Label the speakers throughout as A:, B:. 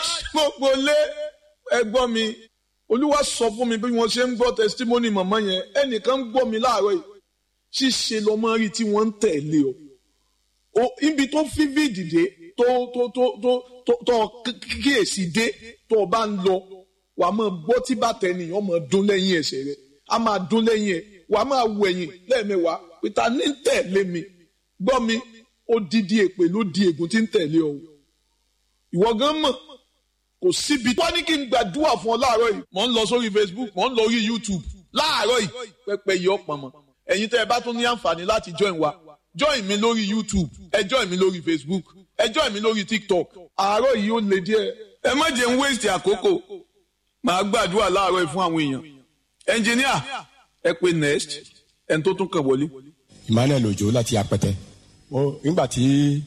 A: gbogbo lé ẹgbọ́n mi olúwa sọ fún mi bí wọ́n ṣe ń gbọ́ testimony màmá yẹn ẹnìkan ń gbọ́ mi láàárọ̀ yìí ṣíṣe lọmọ rí tí wọ́n ń tẹ̀lé o o ibi tó vivid dé tó tó tó tó tó tó kíyèsí dé tó o bá ń lọ wà á máa gbọ́ tí bàtà ènìyàn máa dún lẹ́yìn ẹsẹ̀ rẹ̀ á máa dún lẹ́yìn ẹ̀ wà á máa wẹ̀yìn lẹ́ẹ̀mẹ́wàá pété ní ń tẹ̀lé mi gbọ́ mi ó dídí èpè ló di ègún tí ń tẹ̀lé ọ ìwọ gan mọ̀ kò síbi tó ní kí n gbàdúrà fún ọ láàárọ̀ yìí mò ń lọ sórí Facebook mò ń lọ orí YouTube láàárọ̀ yìí pẹpẹ yìí ọ̀pọ̀ mọ́ ẹ̀yin tẹ́ ẹ bá tún ní àǹfààní láti join wa join mi lórí YouTube ẹ join mi lórí Facebook ẹ join mi lórí TikTok àárọ̀ yìí ó le díẹ̀ ẹ má jẹ́ ń waste àkókò màá gbàdúrà láàárọ̀ yìí fún àwọn èèyàn ẹnjìníà ẹ pé next ẹni tó tún kàn wọlé.
B: Emmanuel Ojo láti apẹtẹ nígbà tí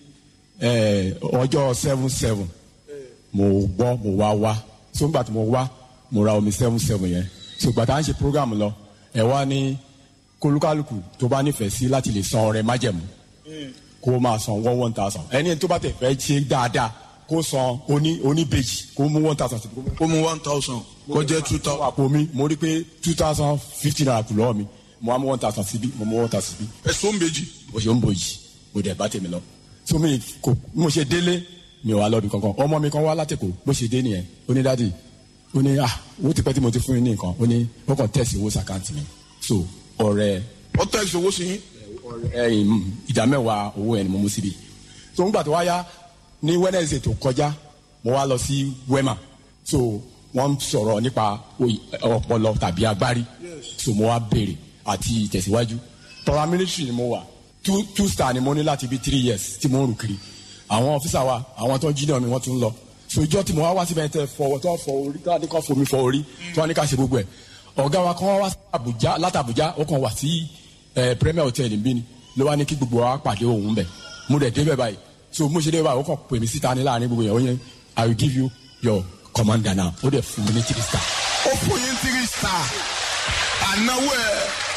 B: ọjọ́ seven seven mo gbọ́ mo wá wá so nígbà tí mo wá mo ra omi seven seven yẹn so ìgbà tá à ń ṣe program lọ ẹ wá ní kólúkálùkù tó bá nífẹ̀ẹ́ sí láti lè san ọrẹ májẹ̀mú kó máa san one one thousand ẹni tó bá tẹ̀ fẹ́ ṣe dáadáa kó san oní oníbejì kó mú one thousand.
A: ó mú one thousand kó jẹ́ two thousand.
B: àpò mi mo rí pé two thousand fifty naira kù lọ́wọ́ mi mo wá mú one thousand síbí mo mú one thousand síbí.
A: ẹ̀sùn ń bejì.
B: mo ṣe ń bojì mo dẹ̀ bá tèmi lọ. so mi kò mo ṣe délé mi ò wá lọ́dún kankan ọmọ mi kan wá látẹ̀kọ̀ bó ṣe dé nìyẹn ó ní dádì ó ní ah owó ti pẹ́ tí mo ti fún yín ní nǹkan ó ní ó kàn tẹ̀sí owó sàkáǹtì mi so ọ̀rẹ́
A: ó tẹ̀sí owó sí yín.
B: ẹ̀yìn ìdá mẹ́wàá owó ẹ̀ ni mo mú síbi so ńgbà tó wá yá ní Wednesday tó kọjá mo wá lọ sí Wema so wọ́n sọ̀rọ̀ nípa ọpọlọ tàbí agbárí so mo wá béèrè àti ìtẹ̀síwájú tọ́ra military ni mo wà two two star ni mo ní láti bí three years tí mo ń rù kiri àwọn ọfíìsà wa àwọn tó ń jí náà mi wọ́n tún lọ so ìjọ tí mo wá wá síbẹ̀ tẹ fọwọ́ tó fọ orí tó wá ní ká fomi fọ orí tó wá ní ká ṣe gbogbo ẹ̀ ọ̀gá wa kan wá Àbújá láti Àbújá ó kàn wá sí Premier Hotel níbí ni ló wá ní kí gbogbo wa pàdé òun bẹ̀ mo dẹ̀ débẹ̀ báyìí so mo ṣe débẹ̀ báyìí ó kàn pè mí síta ní láàrin gbogbo yẹn ó yẹn I will give you your commander now ó dẹ̀ fún mi ní three star.
A: ó fún yín three star ànáwó ẹ̀